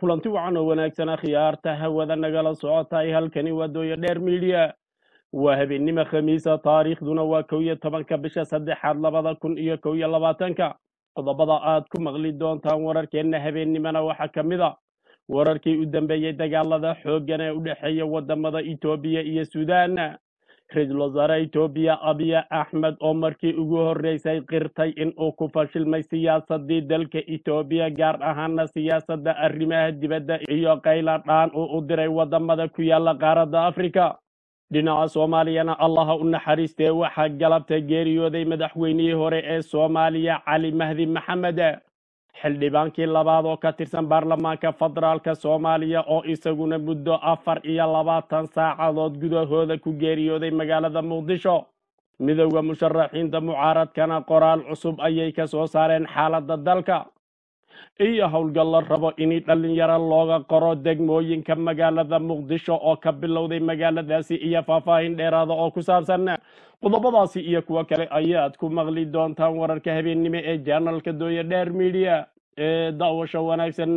kulanti wacan oo wanaagsan khiyaarta hawada nagala socotay halkani waa dooya dheer midiya waa habeennimo khamiisa taariikhduna waa kow iyo tobanka bisha saddexaad labada kun iyo kow iyo labaatanka qodobada aad ku maqli doontaan wararkeenna habeennimona waxaa ka mid a wararkii u dambeeyey dagaalada xooggan ee u dhexeeya wadamada etoobiya iyo suudaan ra-iisul wasaare etoobiya abiya axmed oo markii ugu horreysay qirtay in uu ku fashilmay siyaasadii dalka etoobiya gaar ahaana siyaasadda arrimaha dibadda iyo qayla dhaan uu u diray wadamada ku yaala qaaradda afrika dhinaca soomaaliyana allaha u naxariistee waxaa galabta geeriyooday madaxweynihii hore ee soomaaliya cali mahdi maxamed xildhibaankii labaad oo ka tirsan baarlamaanka federaalka soomaaliya oo isaguna muddo afar iyo labaatan saacadood gudahooda ku geeriyooday magaalada muqdisho midowda musharaxiinta mucaaradkana qoraal cusub ayay ka soo saareen xaaladda dalka iyo howlgal la rabo in dhalinyaro looga qoro degmooyinka magaalada muqdisho oo ka bilowday magaaladaasi iyo faahfaahin dheeraada oo ku saabsan qodobadaasi iyo kuwo kale ayaad ku maqli doontaan wararka habeennimo ee janalka dooya dheer midiya ee daawasho wanaagsan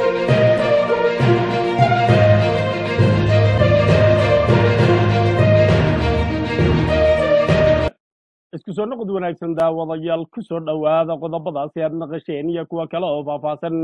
isku soo noqod wanaagsan daawadayaal ku soo dhowaada qodobadaasi aad naqasheen iyo kuwo kale oo faahfaahsan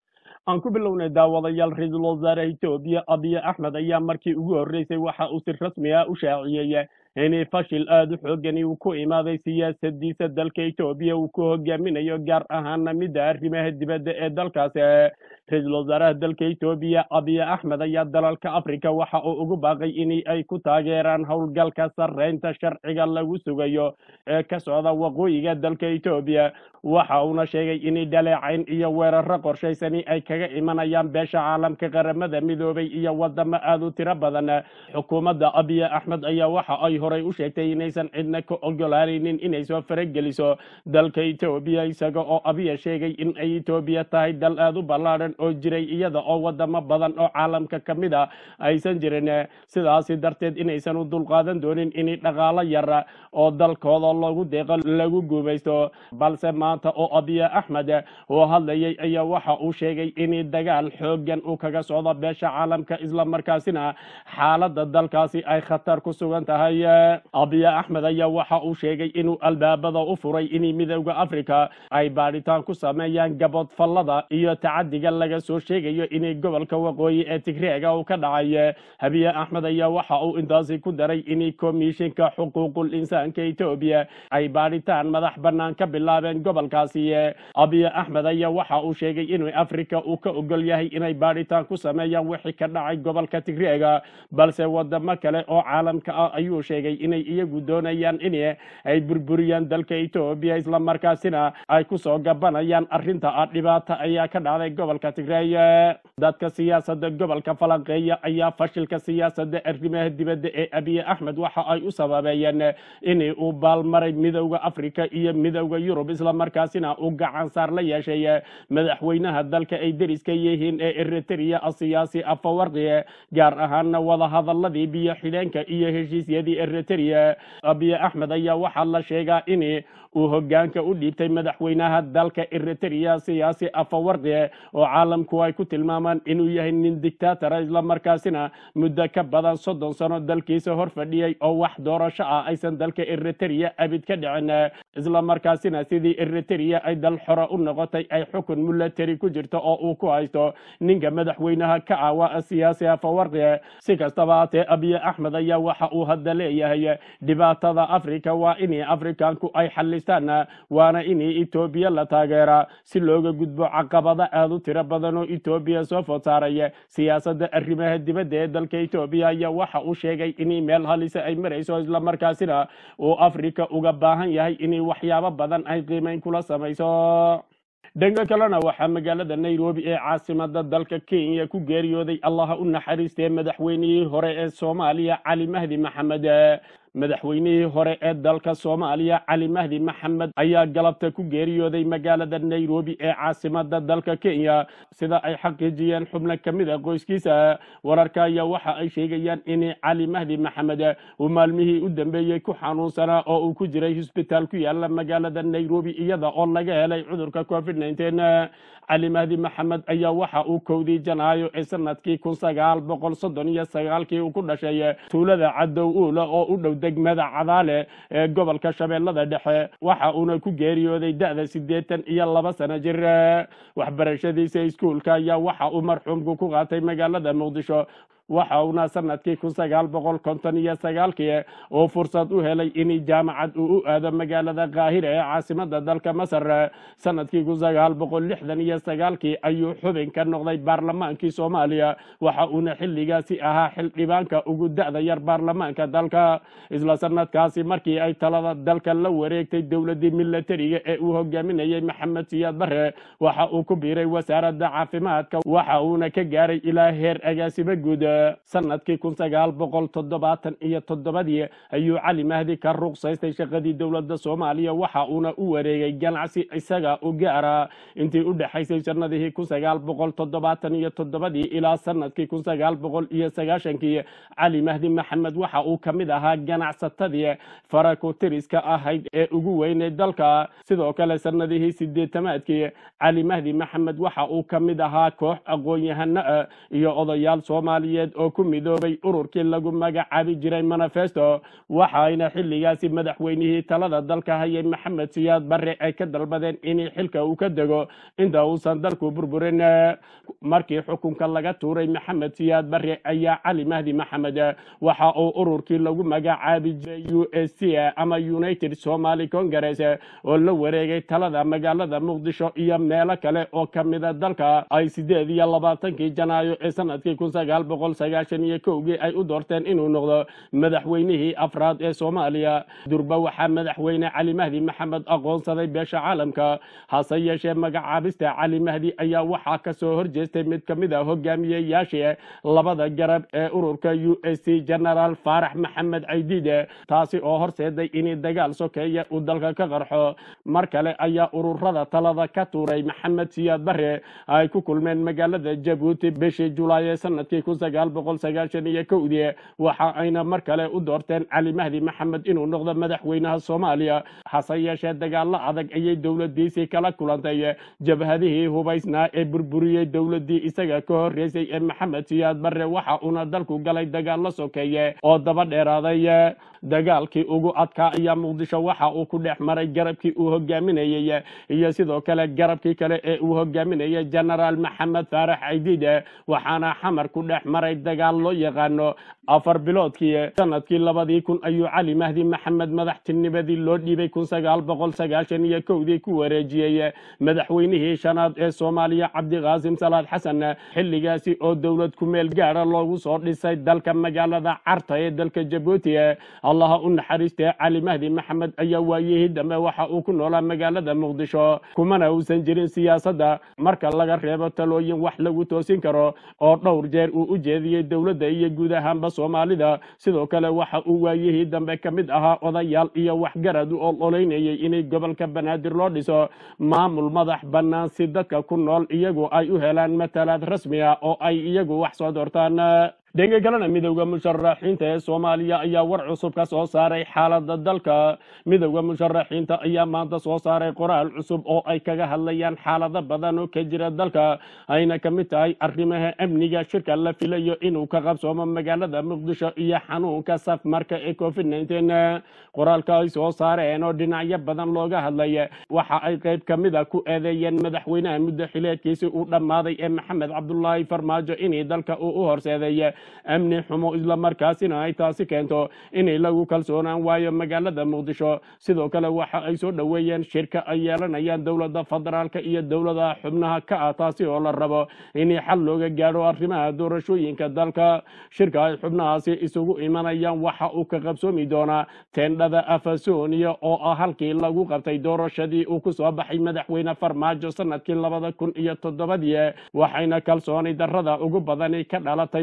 aan ku bilownay daawadayaal ra-iisul wasaare etoobiya abiya axmed ayaa markii ugu horreysay waxa uu si rasmi ah u shaaciyey inay fashil aada u xoogani uu ku imaaday siyaasadiisa dalka etoobiya uu ku hogaaminayo gaar ahaana midda arrimaha dibadda ee dalkaasi ra-iisul wasaaraha dalka etoobiya abiya axmed ayaa dalalka afrika waxa uu ugu baaqay in ay ku taageeraan howlgalka sarreynta sharciga lagu sugayo ee ka socda waqooyiga dalka etoobiya waxa uuna sheegay in dhaleecayn iyo weeraro qorshaysani ay kaga imanayaan beesha caalamka qaramada midoobay iyo wadamo aada u tiro badan xukuumadda abiya axmed ayaa waxa ay horay u sheegtay inaysan cidna ka ogolaanaynin inay soo farageliso dalka etoobiya isaga oo abiya sheegay in ay etoobiya tahay dal aada u ballaadhan oo jiray iyada oo wadamo badan oo caalamka ka mid a aysan jirin sidaasi darteed inaysan u dulqaadan doonin in dhaqaalo yar oo dalkooda loogu deeqo lagu guumaysto balse maanta oo abiya axmed oo hadlayay ayaa waxa uu sheegay in dagaal xoogan uu kaga socdo beesha caalamka islamarkaasina xaaladda dalkaasi ay khatar ku sugan tahay abiya axmed ayaa waxa uu sheegay inuu albaabada u furay in midowda africa ay baadhitaan ku sameeyaan gabodfallada iyo tacadiga laga soo sheegayo inay gobolka waqooyi ee tigreega uu ka dhacay habiye axmed ayaa waxa uu intaasi ku daray in komishinka xuquuqul insaanka etoobiya ay baadhitaan madax bannaan ka bilaabeen gobolkaasi abiya axmed ayaa waxa uu sheegay inuu africa uu ka ogol yahay inay baadhitaan ku sameeyaan wixii ka dhacay gobolka tigreega balse wadamo kale oo caalamka ah ayuu sheegay inay iyagu doonayaan in ay burburiyaan dalka etoobiya islamarkaasina ay kusoo gabanayaan arrinta ah dhibaata ayaa ka dhacday gobolka tigreey dadka siyaasada gobolka falanqeeya ayaa fashilka siyaasada arrimaha dibadda ee abiye axmed waxa ay u sababeeyeen in uu baalmaray midowda africa iyo midowda yurub islamarkaasina uu gacan saar la yeeshay madaxweynaha dalka ay deriska yihiin ee eritrea siyaasi afawarqi gaar ahaana wadahadaladii biyo xidheenka iyo heshiisyadii eritrea abiye axmed ayaa waxaa la sheegaa in uu hogaanka u dhiibtay madaxweynaha dalka eritrea siyaasi afawarqi oo caalamku ay ku tilmaamaan inuu yahay nin dictatora islamarkaasina muddo ka badan soddon sano dalkiisa hor fadhiyey oo wax doorasho ah aysan dalka eritrea abid ka dhicin islamarkaasina sidii eritrea ay dal xoro u noqotay ay xukun milatary ku jirto oo uu ku haysto ninka madaxweynaha ka ah waa siyaasi afawarqi si kastaba haatee abiye axmed ayaa waxa uu hadda leeyahay dhibaatada africa waa in afrikanku ay xalistaan waana in etoobiya la taageera si looga gudbo caqabado aada u tiro badan oo etoobiya soo food saaray siyaasadda arrimaha dibadda ee dalka etoobiya ayaa waxa uu sheegay in meel halisa ay marayso islamarkaasina uu africa uga baahan yahay in waxyaabo badan ay qiimeyn kula samayso dhanka kalena waxaa magaalada nairobi ee caasimada dalka kenya ku geeriyooday allaha u naxariistee madaxweynihii hore ee soomaaliya cali mahdi maxamed madaxweynihii hore ee dalka soomaaliya cali mahdi maxamed ayaa galabta ku geeriyooday magaalada nairobi ee caasimada dalka kenya sida ay xaqiijiyeen xubno ka mid a qoyskiisa wararka ayaa waxa ay sheegayaan in cali mahdi maxamed uu maalmihii u dambeeyey ku xanuunsanaa oo uu ku jiray hosbitaal ku yaala magaalada nairobi iyada oo laga helay cudurka covid cali mahdi maxamed ayaa waxa uu kowdii janaayo ee sanadkii kun sagaal boqol soddon iyo sagaalkii uu ku dhashay tuulada cadow uula oo u dhow degmada cadaale ee gobolka shabeellada dhexe waxa uuna ku geeriyooday da-da siddeetan iyo laba sano jir waxbarashadiisa iskuulka ayaa waxa uu marxuumku ku qaatay magaalada muqdisho waxa uuna sanadkii kun sagaal boqol konton iyo sagaalkii oo fursad u helay in jaamacad uu u aado magaalada kaahira ee caasimada dalka masar sanadkii kun sagaal boqol lixdan iyo sagaalkii ayuu xubin ka noqday baarlamaankii soomaaliya waxa uuna xilligaasi ahaa xildhibaanka ugu da-da yar baarlamaanka dalka isla sanadkaasi markii ay talada dalka la wareegtay dowladii milatariga ee uu hogaaminayay maxamed siyaad bare waxa uu ku biiray wasaaradda caafimaadka waxa uuna ka gaaray ilaa heer agaasimo guud sanadkii kun sagaal boqol toddobaatan iyo toddobadii ayuu cali mahdi ka ruqsaystay shaqadii dowladda soomaaliya waxa uuna u wareegay ganacsi isaga u gaara intii u dhexaysay sanadihii kun sagaal boqol toddobaatan iyo toddobadii ilaa sanadkii kun sagaal boqol iyo sagaashankii cali mahdi maxamed waxa uu ka mid ahaa ganacsatadii farakotiriska ahayd ee ugu weynay dalka sidoo kale sanadihii sideetamaadkii cali mahdi maxamed waxa uu ka mid ahaa koox aqoon-yahano ah iyo odayaal soomaaliyeed oo ku midoobay ururkii lagu magacaabi jiray manifesto waxayna xilligaasi madaxweynihii talada dalka hayay maxamed siyaad bare ay ka dalbadeen in xilka uu ka dego inta uusan dalku burburin markii xukunka laga tuuray maxamed siyaad bare ayaa cali mahdi maxamed waxa uu ururkii lagu magacaabi jiray u s c ama united somaly congress oo la wareegay talada magaalada muqdisho iyo meelo kale oo ka mida dalka ay sideed iyo labaatankii janaayo ee sanadkii kun sagaal boqol sagaashan iyo kowgii ay u doorteen inuu noqdo madaxweynihii afraad ee soomaaliya durba waxaa madaxweyne cali mahdi maxamed aqoonsaday beesha caalamka hase yeeshee magacaabista cali mahdi ayaa waxaa kasoo horjeestay mid ka mid a hogaamiyeyaashii labada garab ee ururka u s c genaraal faarax maxamed caydiide taasi oo horseeday in dagaal sokeeya uu dalka ka qarxo mar kale ayaa ururada talada ka tuuray maxamed siyaad bare ay ku kulmeen magaalada jabuuti bishii julaay ee sanadkii kun sagaal boqol sagaashan iyo kowdii waxa ayna mar kale u doorteen cali mahdi maxamed inuu noqdo madaxweynaha soomaaliya hase yeeshee dagaalo adag ayay dowladiisii kala kulantay jabhadihii hubaysnaa ee burburiyey dowladii isaga ka horeysay ee maxamed siyaad bare waxa uuna dalku galay dagaalo sokeeye oo daba dheeraaday dagaalkii ugu adkaa ayaa muqdisho waxa uu ku dhex maray garabkii uu hogaaminayey iyo sidoo kale garabkii kale ee uu hogaaminayay genaraal maxamed faarax caydiide waxaana xamar ku dhex maray dagaal loo yaqaano afar biloodkii sanadkii labadii kun ayuu cali mahdi maxamed madaxtinimadii loo dhiibay kun sagaal boqol sagaashan iyo kowdii ku wareejiyey madaxweynihii shanaad ee soomaaliya cabdiqaasim salaad xasan xilligaasi oo dowlad ku meel gaara loogu soo dhisay dalka magaalada carta ee dalka jabuuti allaha u naxariistee cali mahdi maxamed ayaa waayihii dambe waxa uu ku noolaa magaalada muqdisho kumana uusan jirin siyaasadda marka laga reebo talooyin wax lagu toosin karo oo dhowr jeer uu u jeediyey dowladda iyo guud ahaanba soomaalida sidoo kale waxa uu waayihii dambe ka mid ahaa odayaal iyo waxgarad u ololeynayay inay gobolka banaadir loo dhiso maamul madax bannaan si dadka ku nool iyagu ay u helaan matalaad rasmi ah oo ay iyagu wax soo doortaan dhanka kalena midowda musharaxiinta ee soomaaliya ayaa war cusub ka soo saaray xaalada dalka midowda musharaxiinta ayaa maanta soo saaray qoraal cusub oo ay kaga hadlayaan xaalado badan oo ka jira dalka ayna ka mid tahay arrimaha amniga shirka la filayo inuu ka qabsoomo magaalada muqdisho iyo xanuunka safmarka ee covid nteen qoraalka ay soo saareen oo dhinacyo badan looga hadlay waxa ay qayb ka mid a ku eedeeyeen madaxweynaha muddo xileedkiisi uu dhammaaday ee maxamed cabdulaahi farmaajo inay dalka uu u horseeday amni xumo islamarkaasina ay taasi keento inay lagu kalsoonaan waayo magaalada muqdisho sidoo kale waxa ay soo dhoweeyeen shirka ay yeelanayaan dowladda federaalka iyo dowladaha xubnaha ka ah taasi oo la rabo in xal looga gaadho arrimaha doorashooyinka dalka shirka ay xubnahaasi isugu imanayaan waxa uu ka qabsoomi doonaa teendhada afasonia oo ah halkii lagu qabtay doorashadii uu ku soo baxay madaxweyne farmaajo sanadkii labada kun iyo toddobadii waxayna kalsooni darrada ugu badani ka dhalatay wixii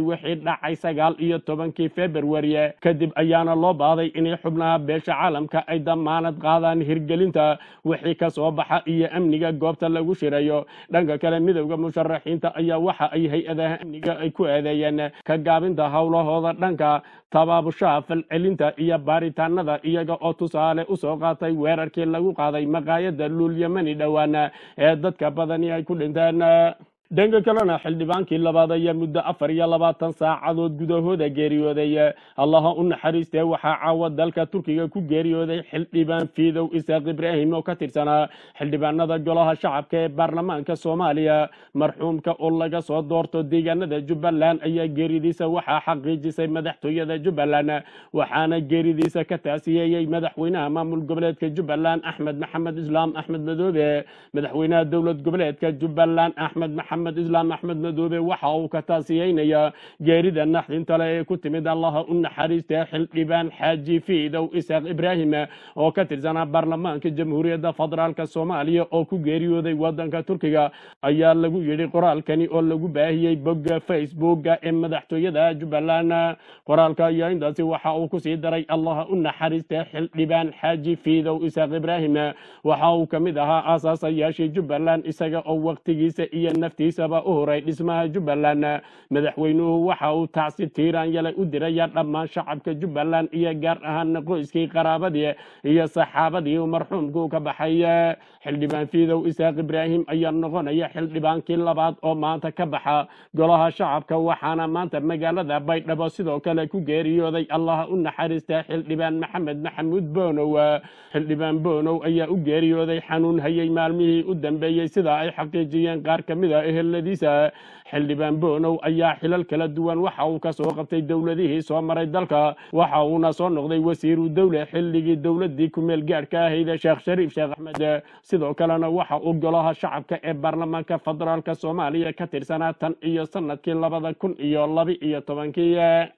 dhacay sagaal iyo tobankii februari kadib ayaana loo baaday inay xubnaha beesha caalamka ay damaanad qaadaan hirgelinta wixii ka soo baxa iyo amniga goobta lagu shirayo dhanka kale midowda musharaxiinta ayaa waxa ay hay-adaha amniga ay ku eedeeyeen ka gaabinta howlahooda dhanka tabaabushaha falcelinta iyo baaritaanada iyaga oo tusaale usoo qaatay weerarkii lagu qaaday maqaayada luulyamani dhowaana ee dadka badani ay ku dhinteen dhanka kalena xildhibaankii labaad ayaa muddo afar iyo labaatan saacadood gudahooda geeriyooday allaha u naxariistee waxaa caawa dalka turkiga ku geeriyooday xildhibaan fiidow isaaq ibraahim oo ka tirsanaa xildhibaanada golaha shacabka ee baarlamaanka soomaaliya marxuumka oo laga soo doorto deegaanada jubbaland ayaa geeridiisa waxaa xaqiijisay madaxtooyada jubbaland waxaana geeridiisa ka taasiyeeyey madaxweynaha maamul goboleedka jubbaland axmed maxamed islaam axmed madoobe madaxweynaha dowlad goboleedka jubbaland axmed maxamed maxamed islaam axmed madoobe waxa uu ka taasiyeynayaa geerida naxdinta le ee ku timid allaha u naxariistee xildhibaan xaaji fiidow isaaq ibraahim oo ka tirsanaa baarlamaanka jamhuuriyadda federaalk soomaaliya oo ku geeriyooday wadanka turkiga ayaa lagu yidhi qoraalkani oo lagu baahiyey bogga facebooka ee madaxtooyada jubbaland qoraalka ayaa intaasi waxa uu kusii daray allaha u naxariistee xildhibaan xaaji fiidow isaaq ibraahim waxa uu ka mid ahaa aasaasayaashii jubbaland isaga oo waqtigiisa iyo nafti isaba u horay dhismaha jubbaland madaxweynuhu waxa uu tacsi tiiraan yalay u diraya dhammaan shacabka jubbaland iyo gaar ahaan qoyskii qaraabadii iyo saxaabadii uu marxuumku ka baxay xildhibaan fiidow isaaq ibraahim ayaa noqonaya xildhibaankii labaad oo maanta ka baxa golaha shacabka waxaana maanta magaalada baydhabo sidoo kale ku geeriyooday allaha u naxariista xildhibaan maxamed maxamuud boonow xildhibaan boonow ayaa u geeriyooday xanuun hayay maalmihii u dambeeyey sida ay xaqiijiyeen qaar ka mid a eheladiisa xildhibaan boonow ayaa xilal kala duwan waxa uu ka soo qabtay dowladihii soo maray dalka waxa uuna soo noqday wasiiru dowle xilligii dowladii kumeel gaadhka ahayd sheekh shariif sheekh axmed sidoo kalena waxa uu golaha shacabka ee baarlamaanka federaalk soomaaliya ka tirsanaa tan iyo sanadkii labada kun iyo laba iyo tobankii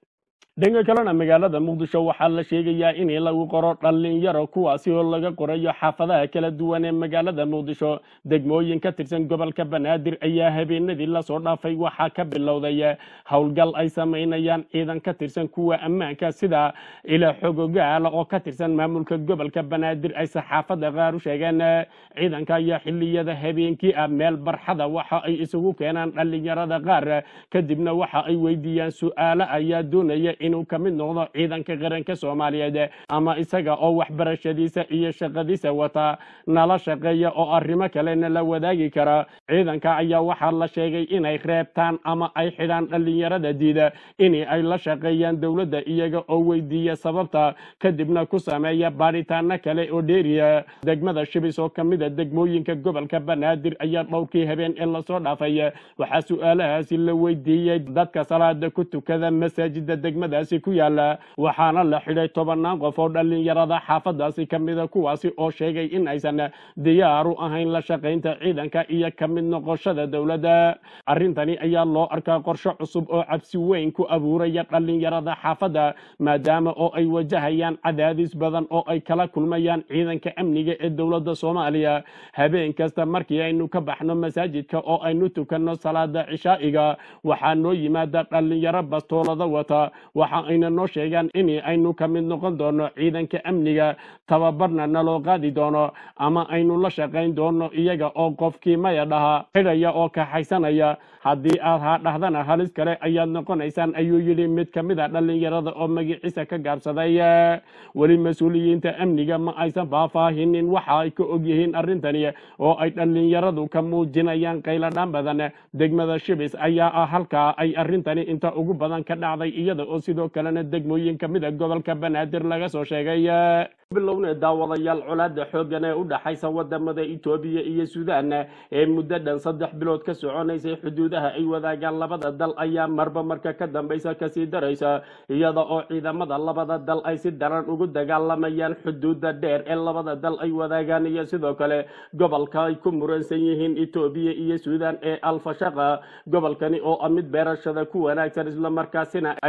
dhanka kalena magaalada muqdisho waxaa la sheegayaa in lagu qoro dhalinyaro kuwaasi oo laga qorayo xaafadaha kala duwan ee magaalada muqdisho degmooyin ka tirsan gobolka banaadir ayaa habeenadii lasoo dhaafay waxaa ka bilowday howlgal ay samaynayaan ciidan ka tirsan kuwa ammaanka sida ila xogogaala oo ka tirsan maamulka gobolka banaadir ay saxaafada qaar u sheegeen ciidanka ayaa xiliyada habeenkii ah meel barxada waxa ay isugu keenaan dhalinyarada qaar kadibna waxa ay weydiiyaan su-aalo ayaa doonaya inuu ka mid noqdo ciidanka qaranka soomaaliyeed ama isaga oo waxbarashadiisa iyo shaqadiisa wata nala shaqeeya oo arrimo kalena la wadaagi kara ciidanka ayaa waxaa la sheegay inay reebtaan ama ay xidhaan dhalinyarada diida in ay la shaqeeyaan dowladda iyaga oo weydiiya sababta kadibna ku sameeya baadhitaano kale oo dheeriya degmada shibis oo ka mid a degmooyinka gobolka banaadir ayaa dhowrkii habeen ee lasoo dhaafay waxaa su-aalahaasi la weydiiyey dadka salaada ku tukada masaajida degmada ku yaala waxaana la xidhay tobanaan qof oo dhalinyarada xaafadaasi ka mida kuwaasi oo sheegay in aysan diyaaru ahayn la shaqaynta ciidanka iyo ka mid noqoshada dowladda arrintani ayaa loo arkaa qorshe cusub oo cabsi weyn ku abuuraya dhalinyarada xaafadda maadaama oo ay wajahayaan cadaadis badan oo ay kala kulmayaan ciidanka amniga ee dowladda soomaaliya habeen kasta markii aynu ka baxno masaajidka oo aynu tukanno salaada cishaa'iga waxaa noo yimaada dhalinyaro bastoolada wata waxa ayna noo sheegaan in aynu ka mid noqon doono ciidanka amniga tababarna naloo qaadi doono ama aynu la shaqayn doono iyaga oo qofkii maya dhaha xidhaya oo kaxaysanaya haddii aad haa dhahdana halis kale ayaad noqonaysaan ayuu yidhi mid ka mid a dhalinyarada oo magiciisa ka gaabsaday weli mas-uuliyiinta amniga ma aysan faahfaahinin waxa ay ka ogyihiin arrintani oo ay dhalinyaradu ka muujinayaan qayladhaan badan degmada shibis ayaa ah halkaa ay arrintani inta ugu badan ka dhacday iyada oo sidoo kalena degmooyin ka mid a gobolka banaadir laga soo sheegay bilowne daawadayaal colaada xoogan ee u dhaxaysa wadamada itoobiya iyo suudaan ee muddo dhan saddex bilood ka soconaysay xuduudaha ay wadaagaan labada dal ayaa marba marka ka dambaysa kasii daraysa iyada oo ciidamada labada dal ay si daran ugu dagaalamayaan xuduuda dheer ee labada dal ay wadaagaan iyo sidoo kale gobolka ay ku muransan yihiin itoobiya iyo suudaan ee alfashaqa gobolkani oo ah mid beerashada ku wanaagsan islamarkaasina ay webiya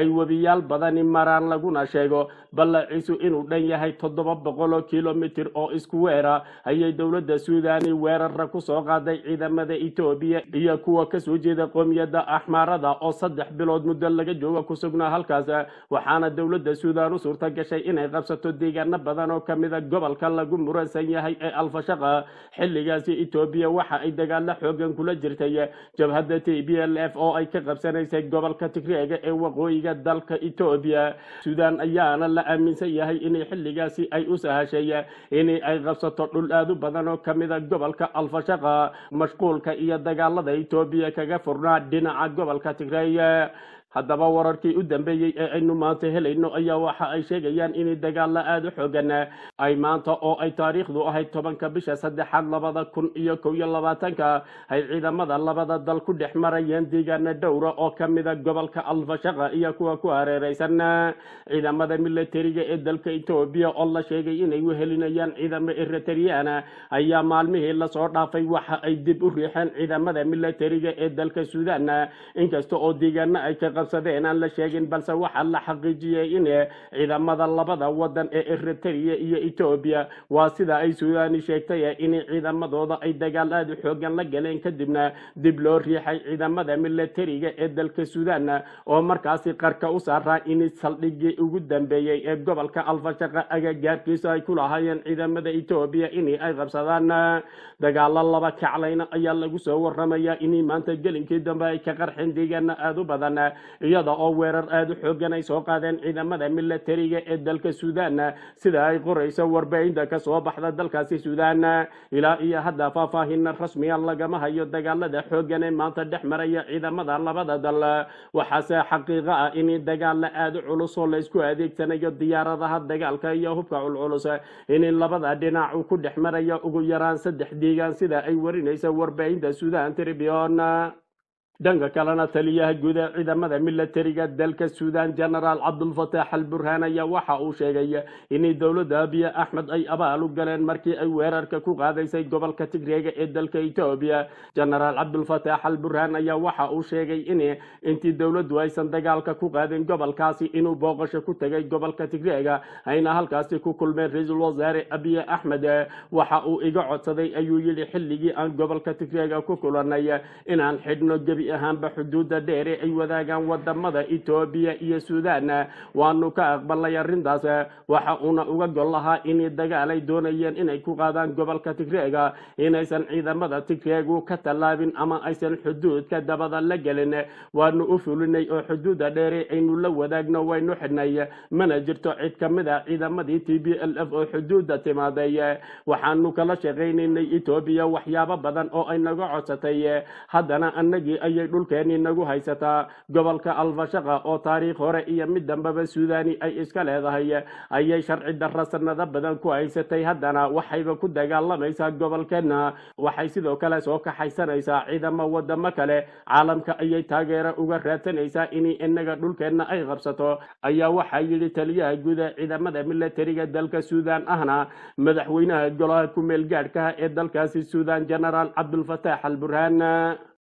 biyayaal badani maraan laguna sheego ballaciisu inuu dhan yahay toddoba boqol oo kilomitir oo isku weera ayay dowladda suudani weerara ku soo qaaday ciidamada etoobiya iyo kuwa kasoo jeeda qoomiyadda axmaarada oo saddex bilood muddo laga jooga ku sugnaa halkaas waxaana dowladda suudan u suurta gashay inay qabsato deegaano badan oo kamida gobolka lagu muransan yahay ee alfashaqa xilligaasi etoobiya waxa ay dagaalo xoogan kula jirtay jabhadda t b l f oo ay ka qabsanaysay gobolka tigreega ee waqooyiga dalka etoobiya suudan ayaana la aaminsan yahay inay xilligaasi ay u sahashay in ay qabsato dhul aad u badan oo kamida gobolka alfashaqa mashquulka iyo dagaalada etoobiya kaga furnaa dhinaca gobolka tigreey haddaba wararkii u dambeeyey ee aynu maanta helayno ayaa waxa ay sheegayaan in dagaalo aada u xoogan ay maanta oo ay taariikhdu ahayd tobanka bisha saddexaad labada kun iyo kow iyo labaatanka ay ciidamada labada dal ku dhex marayeen deegaana dhowra oo kamida gobolka alfashaqa iyo kuwa ku hareereysan ciidamada militariga ee dalka etoobiya oo la sheegay inay wehelinayaan ciidamo eritreyana ayaa maalmihii lasoo dhaafay waxa ay dib u riixeen ciidamada militariga ee dalka suudan inkasta oo deegaana ay ka qabsadeen aan la sheegin balse waxaa la xaqiijiyey in ciidamada labada wadan ee eritrea iyo etoobiya waa sida ay suudani sheegtay in ciidamadooda ay dagaal aada u xoogan la galeen kadibna dib loo riixay ciidamada militariga ee dalka suudan oo markaasi qarka u saaraa in saldhigii ugu dambeeyey ee gobolka alfashaqa agagaarkiisa ay ku lahaayeen ciidamada etoobiya in ay qabsadaan dagaalo laba kaclayna ayaa lagu soo waramaya in maanta gelinkii dambe ay ka qarxeen deegaana aada u badan iyada oo weerar aada u xoogan ay soo qaadeen ciidamada militariga ee dalka suudan sida ay qorayso warbaahinta kasoo baxda dalkaasi suudan ilaa iyo hadda faahfaahina rasmiya lagama hayo dagaalada xoogan ee maanta dhex maraya ciidamada labada dal waxaase xaqiiqo ah in dagaala aada u culus oo laysku adeegsanayo diyaaradaha dagaalka iyo hubka culculus in labada dhinac uu ku dhex marayo ugu yaraan saddex deegaan sida ay warinayso warbaahinta suudan tribune dhanka kalena taliyaha guud ee ciidamada militariga dalka suudan genaraal cabdulfataax al burhaan ayaa waxa uu sheegay in dowladda abiy axmed ay abaal u galeen markii ay weerarka ku qaadaysay gobolka tigreega ee dalka etoobiya genaraal cabdulfataax al burhaan ayaa waxa uu sheegay in intii dowladdu aysan dagaalka ku qaadin gobolkaasi inuu booqasho ku tegay gobolka tigreega ayna halkaasi ku kulmeen ra-iisul wasaare abiy axmed waxa uu iga codsaday ayuu yidhi xilligii aan gobolka tigreega ku kulanay inaan xidhno gebi ahaanba xuduudda dheere ay wadaagaan wadamada etoobiya iyo suudan waanu ka aqbalnay arrintaas waxa uuna uga gol lahaa in dagaal ay doonayeen inay ku qaadaan gobolka tigreega inaysan ciidamada tigreegu ka tallaabin ama aysan xuduudka dabada la gelin waanu u fulinay oo xuduudda dheere aynu la wadaagno waynu xidhnay mana jirto cid ka mid a ciidamadii t b l f oo xuduudda timaaday waxaanu kala shaqaynaynay etoobiya waxyaabo badan oo ay naga codsatay haddana annagii ayay dhulkeennii nagu haysataa gobolka alfashaqa oo taariikh hore iyo mid dambeba suudani ay iska leedahay ayay sharci darra sanado badan ku haysatay haddana waxayba ku dagaalamaysaa gobolkeenna waxay sidoo kale soo kaxaysanaysaa ciidamo wadamo kale caalamka ayay taageero uga raadsanaysaa in inaga dhulkeenna ay qabsato ayaa waxaa yidhi taliyaha guud ee ciidamada militariga dalka suudan ahna madaxweynaha golaha ku meel gaadhkaha ee dalkaasi suudan genaraal cabdulfataax al burhaan